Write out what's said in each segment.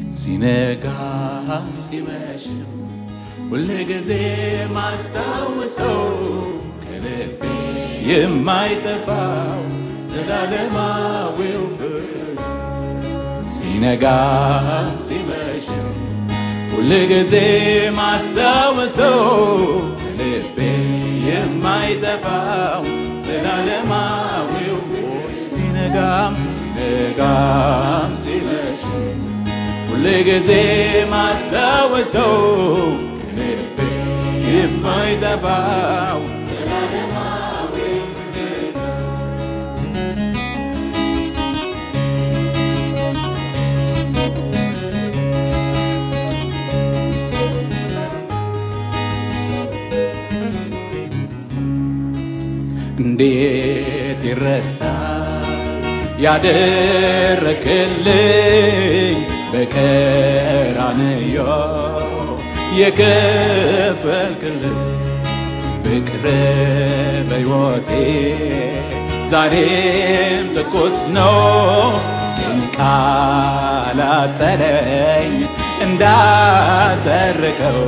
ሲነጋ ሲመሽም ሁል ጊዜ ማስታውሰው ከልቤ የማይጠፋው ዘላለማዊው ፍቅር ሲነጋ ሲመሽም ሁል ጊዜ ማስታውሰው ከልቤ የማይጠፋው ዘላለማዊው ሲነጋም ሲነጋም ሲመሽም ሁል ጊዜ ማስታወሰው ልቤ የማይጠፋው እንዴት ይረሳል ያደረክልኝ በቀራንዮ የከፈልክልኝ ፍቅር በሕይወቴ ዛሬም ትኩስ ነው ግን ቃል አጠረኝ እንዳተርከው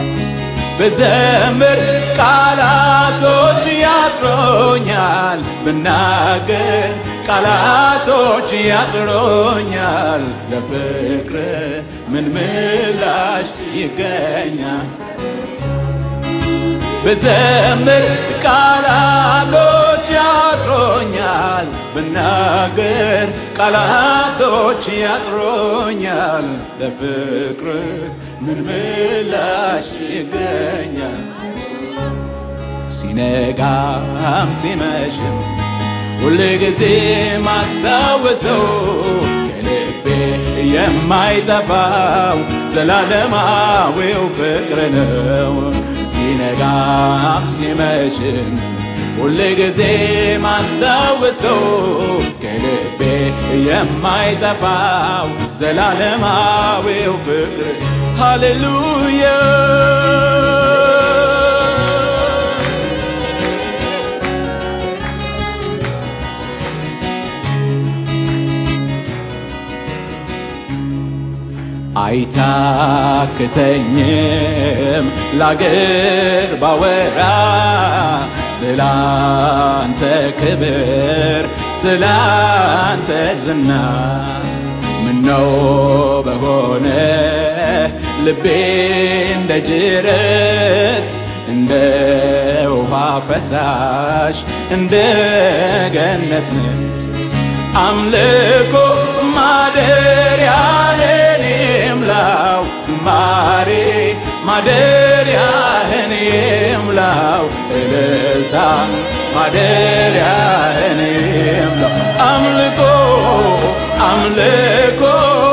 ብዘምር ቃላቶች ያጥሮኛል ብናገር ቃላቶች ያጥሮኛል ለፍቅር ምን ምላሽ ይገኛል ብዘምር ቃላቶች ያጥሮኛል ብናገር ቃላቶች ያጥሮኛል ለፍቅር ምን ምላሽ ይገኛል ሲነጋም ሲመሽም ሁል ጊዜ ማስታወሰው ከልቤ የማይጠፋው ዘላለማዊው ፍቅር ነው ሲነጋም ሲመሽም ሁል ጊዜ ማስታወሰው ከልቤ የማይጠፋው ዘላለማዊው ፍቅር ሃሌሉያ አይታክተኝም ላገር ባወራ ስላንተ ክብር ስላንተ ዝና ምነው በሆነ ልቤ እንደ ጅረት እንደ ውሃ ፈሳሽ እንደ ገነት ነች አምልኮ ማደሪያህን ይምላው ዝማሬ ማደሪያህን ይምላው እልልታ ማደሪያህን ይምላው አምልኮ አምልኮ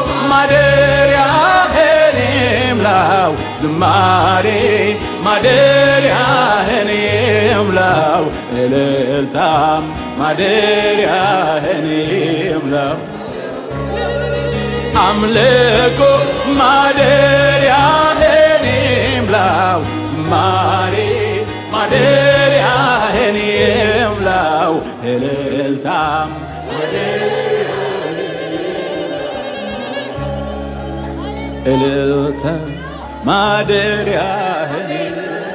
ማደሪያህን ይምላው ዝማሬ ማደሪያህን ይምላው እልልታም ማደሪያህን ይምላው አምልኮ ማደሪያህን ይምላው ዝማሬ ማደሪያህን ይምላው እልልታም እልልታ ማደሪያህን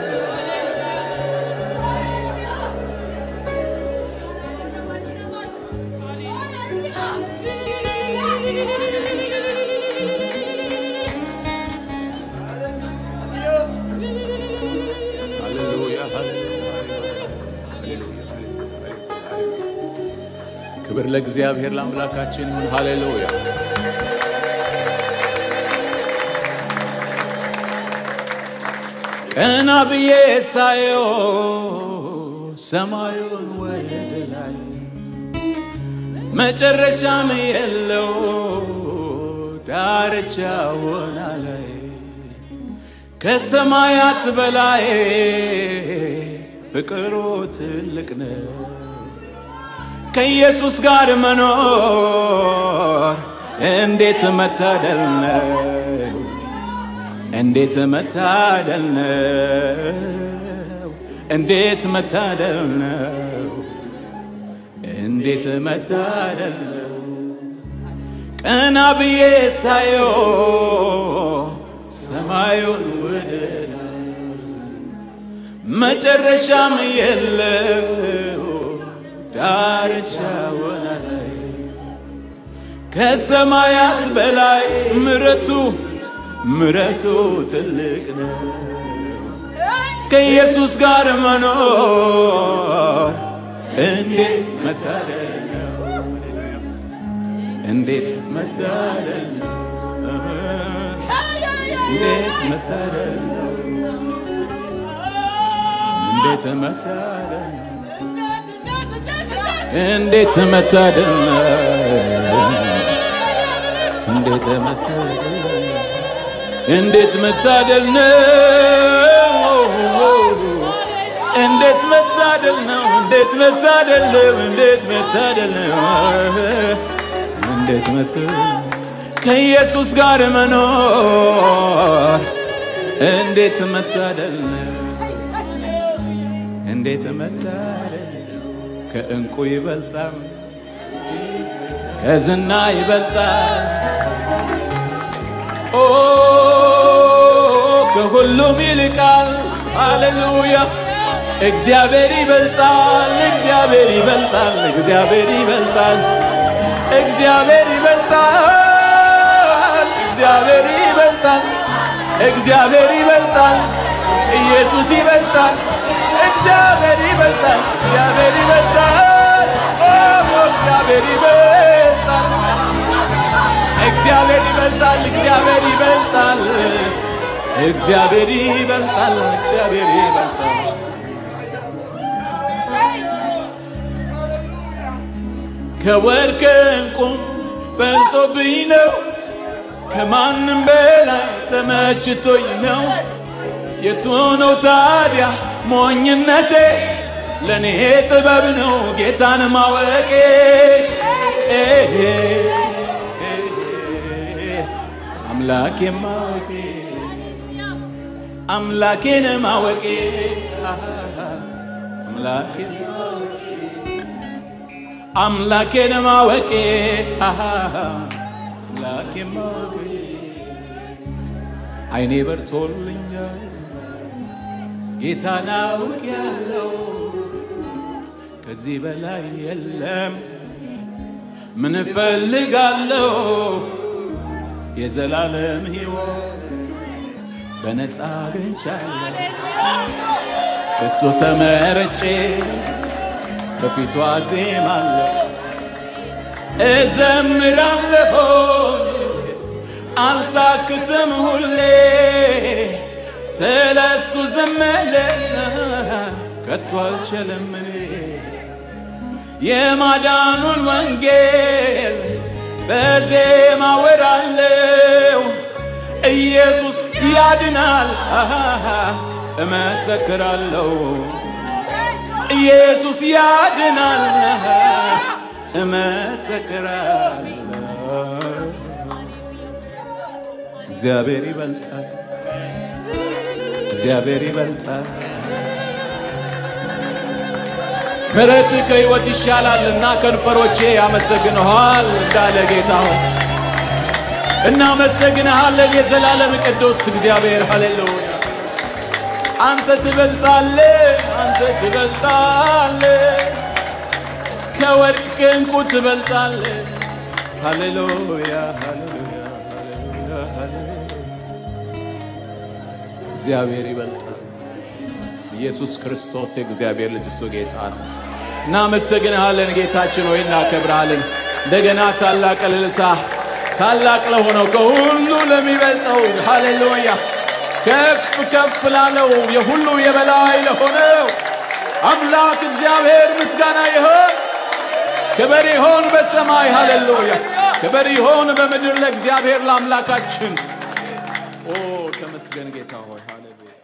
ክብር ለእግዚአብሔር ለአምላካችን ይሁን። ሃሌሉያ ቀና ብዬ ሳየው ሰማዩን ወደ ላይ መጨረሻም የለው ዳርቻውን ላይ ከሰማያት በላይ ፍቅሩ ትልቅ ነው። ከኢየሱስ ጋር መኖር እንዴት መታደል ነው! እንዴት መታደል ነው! እንዴት መታደል ነው! እንዴት መታደል ነው! ቀና ብዬ ሳየው ሰማዩን ወደ ላይ መጨረሻም የለው ዳርቻ ወና ላይ ከሰማያት በላይ ምረቱ ምረቱ ትልቅ ነው። ከኢየሱስ ጋር መኖር እንዴት መታደል ነው! እንዴት መታደል ነው! እንዴት መታደል ነው! እንዴት መታደል ነው! እንዴት መታደል ነው! እንዴት መታደል ነው! እንዴት መታደል ነው! እንዴት መታደል ነው! እንዴት መታደል ነው! እንዴት መታደል ነው! እንዴት መታደል ከኢየሱስ ጋር መኖር እንዴት መታደል ነው! እንዴት መታደል ከእንቁ ይበልጣል፣ ከዝና ይበልጣል፣ ኦ ከሁሉም ይልቃል። ሃሌሉያ! እግዚአብሔር ይበልጣል፣ እግዚአብሔር ይበልጣል፣ እግዚአብሔር ይበልጣል፣ እግዚአብሔር ይበልጣል፣ እግዚአብሔር ይበልጣል፣ እግዚአብሔር ይበልጣል፣ ኢየሱስ ይበልጣል፣ እግዚአብሔር ይበልጣል፣ እግዚአብሔር ይበልጣል፣ ኦ እግዚአብሔር ይበልጣል፣ እግዚአብሔር ይበልጣል፣ እግዚአብሔር ይበልጣል፣ እግዚአብሔር ይበልጣል፣ እግዚአብሔር ይበልጣል። ከወርቅ ዕንቁ በልጦብኝ ነው፣ ከማንም በላይ ተመችቶኝ ነው። የቱ ነው ታዲያ ሞኝነቴ? ለእኔ ጥበብ ነው ጌታን ማወቄ። አምላኬ ማወቄ አምላኬን ማወቄ አምላኬን አምላኬን ማወቄ አምላኬን ማወቄ አይኔ በርቶልኛል ጌታን አውቄያለሁ ከዚህ በላይ የለም ምን እፈልጋለሁ የዘላለም ሕይወት በነፃ አግኝቻለሁ በሱ ተመርጬ በፊቱ አዜማለሁ እዘምራለሁ አልታክትም ሁሌ ስለ እሱ ዘመለ ከቶ አልችልም እኔ የማዳኑን ወንጌል በዜማ ወራለው ኢየሱስ ያድናል እመሰክራለሁ ኢየሱስ ያድናል እመሰክራለሁ እግዚአብሔር ይበልጣል እግዚአብሔር ይበልጣል ምሕረት ከሕይወት ይሻላልና ከንፈሮቼ ያመሰግንሃል እንዳለ ጌታ ሆይ እናመሰግንሃለን የዘላለም ቅዱስ እግዚአብሔር ሃሌሉያ አንተ ትበልጣለ አንተ ትበልጣለ ከወርቅ ከዕንቁ ትበልጣለ ሃሌሉያ ሃሌሉያ ሃሌሉያ ሃሌሉያ እግዚአብሔር ይበልጣል ኢየሱስ ክርስቶስ የእግዚአብሔር ልጅ እሱ ጌታ ነው እናመሰግንሃለን ጌታችን ሆይ እናከብርሃለን እንደገና ታላቅ እልልታ ታላቅ ለሆነው ከሁሉ ለሚበልጠው ሃሌሉያ ከፍ ከፍ ላለው የሁሉ የበላይ ለሆነው አምላክ እግዚአብሔር ምስጋና ይሆን ክብር ይሆን በሰማይ ሃሌሉያ ክብር ይሆን በምድር ለእግዚአብሔር ለአምላካችን ኦ ተመስገን ጌታ ሆይ ሃሌሉያ